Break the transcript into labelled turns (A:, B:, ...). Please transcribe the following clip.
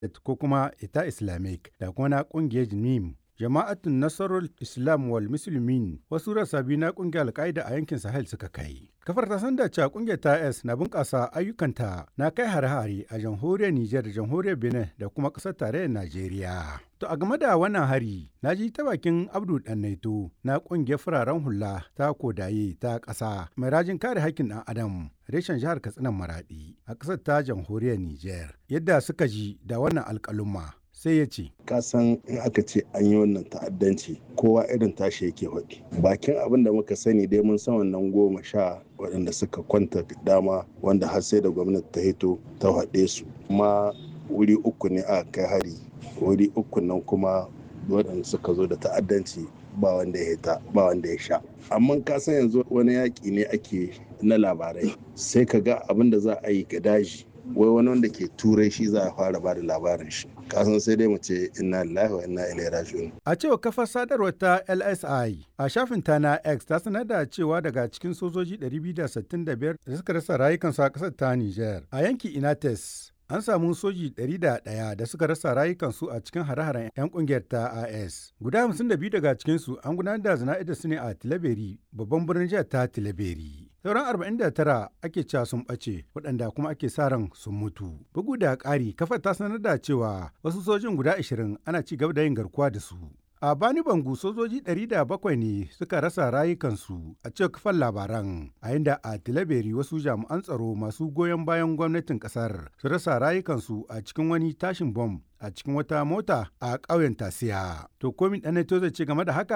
A: ko kuma ita islamic da kuma na kungiyar jnim jama'atun nasarar islam wal musulmin wasu rasa biyu na kungiyar alkaida a yankin sahel suka kai kafar ta sanda cewa kungiyar ta s na bunƙasa ayyukanta na kai hare-hare a jamhuriyar niger da jamhuriyar benin da kuma ƙasar tarayyar najeriya to a game da wannan hari na ji ta bakin abdu naito na kungiyar fararen hula ta kodaye ta ƙasa mai rajin kare haƙƙin ɗan adam reshen jihar katsinan maradi a ƙasar ta jamhuriyar niger yadda suka ji da wannan alƙaluma sai ya ce
B: kasan in aka ce an yi wannan ta'addanci kowa irin tashi yake faɗi bakin abin da muka sani dai mun san wannan goma sha waɗanda suka kwanta dama wanda har sai da gwamnati ta hito ta haɗe su kuma wuri uku ne aka kai hari wuri uku nan kuma waɗanda suka zo da ta'addanci ba wanda ya hita ba wanda ya sha amma ka san yanzu wani yaƙi ne ake na labarai sai ka ga abin da za a yi ga daji wai wani wanda ke turai shi za a fara ba da labarin shi kasan sai dai mu ce inna lillahi wa inna ilaihi raji'un
A: a cewa kafar sadarwar ta LSI a shafin ta na X ta sanar da cewa daga cikin sojoji 265 da suka rasa rayukansu a kasar ta Niger a yanki Inates an samu soji 101 da suka rasa rayukansu a cikin hare-haren 'yan kungiyar ta AS. Guda 52 daga cikinsu an gudanar da zana'idar su ne a Tilaberi, babban birnin jihar ta Tilaberi. Sauran 49 ake cewa sun ɓace waɗanda kuma ake sa ran sun mutu. Bugu da ƙari, kafar ta sanar da cewa wasu sojin guda 20 ana ci gaba da yin garkuwa da su. A Bani Bangu sojoji 700 ne suka rasa rayukansu a cikin kafar labaran, a inda a Tilaberi wasu jami'an tsaro masu goyon bayan gwamnatin kasar su rasa rayukansu a cikin wani tashin bom a cikin wata mota a ƙauyen Tasiya. To komin ɗan zai ce game da haka?